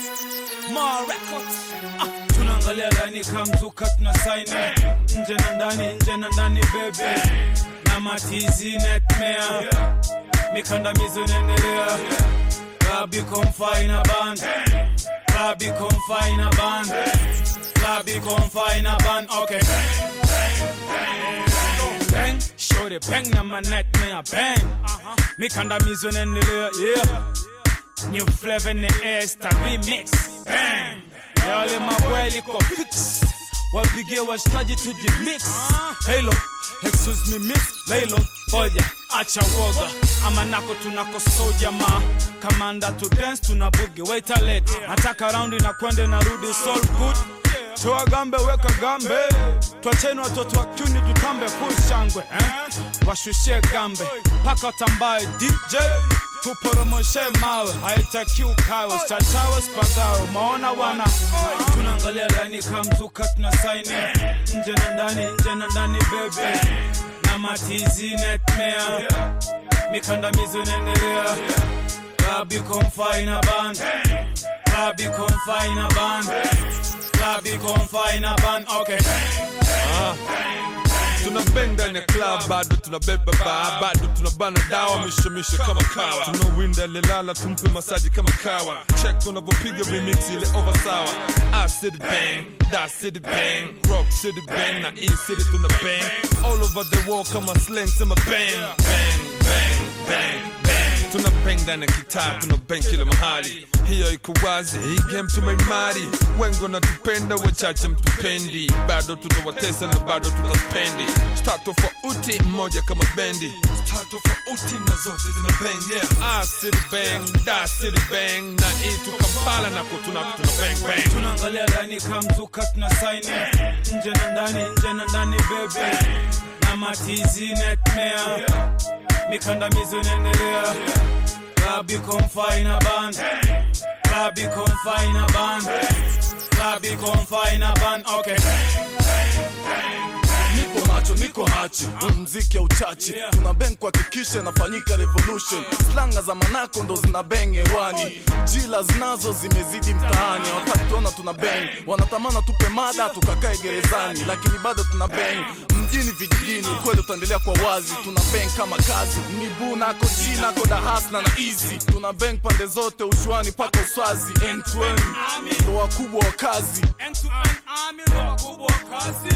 Ma Records. Ah, tunaangalia laini kamzuka tuna saini nje na ndani nje na ndani bebe na matizi netmea mikandamizo inaendelea klabi komfai na band klabi komfai na band klabi komfai na band okay bang shorty bang na manetmea bang mikandamizo inaendelea yeah New flavor in the air, star remix. Bang! Yale mabweli kwa fix. Wapigie washikaji to the mix. Halo, excuse me miss. Laylo, hoja, acha woga. Ama nako tunako soja ma. Kamanda to dance tunabugi. Wait a late. Nataka raundi na kwende na rudi soul good. Toa gambe weka gambe. Twacheni watoto wa kiuni tutambe full shangwe. Eh? Washushie gambe. Paka watambaye DJ tuporomoshe mawe haitaki ukawe chachawe spagawe maona wana tunaangalia laini kamzuka tuna saini nje na ndani nje na ndani bebe na matizi netmea mikandamizo inaendelea klabi komfai na band klabi komfai na band klabi komfai na band okay tuna bang ndani ya club bado tunabeba ba bado tunabana dawa mishemishe kama kawa tunawinda lelala tumpe masaji kama kawa check tunavyopiga remix ile over sawa I city bang da city bang rock city bang na e city tuna bang all over the world kama slang sema bang bang bang bang bang tuna bang ndani ya kitaa tuna bang kila mahali hiyo iko wazi hii game tumeimari wengi wanatupenda wachache mtupendi bado tunawatesa na bado tutaspendi star tofauti mmoja kama bendi star tofauti na zote zina bang yeah ah city bang da city bang na itu kampala na kutuna tuna bang bang tunaangalia laini kamzuka tuna saini nje na ndani nje na ndani bebe na matizi netmea mikandamizo inaendelea klabi komfai na band klabi komfai na band klabi komfai na band okay niko macho niko hachi mziki ya uchachi tuna beng kuhakikisha inafanyika revolution slanga za manako ndo zina beng hewani jila zinazo zimezidi mtaani wakati tuona tuna beng wanatamana tupe mada tukakae gerezani lakini bado tuna beng mjini vijijini ukweli utaendelea kwa wazi tuna beng kama kazi mibu nako ji nako dahasna na easy tuna beng pande zote ushuani paka uswazi end to end ndo wakubwa wa kazi End to end army ndo wakubwa wa kazi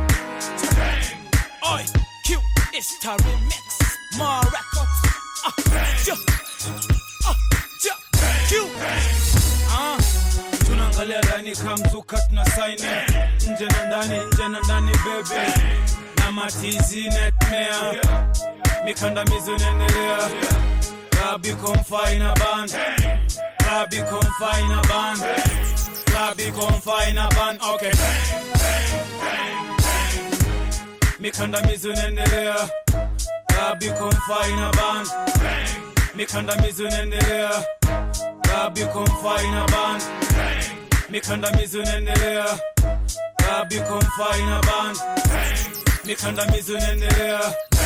Oi, Q, it's the remix. More records. Ah, ja. Ah, ja. Q. Ah, tunaangalia laini kamzuka tuna saini nje na ndani nje na ndani bebe na matizi netmea mikandamizo inaendelea klabi komfai na band klabi komfai na band klabi komfai na band okay mikandamizo inaendelea klabi komfai na band mikandamizo inaendelea klabi komfai na band mikandamizo inaendelea klabi komfai na band mikandamizo inaendelea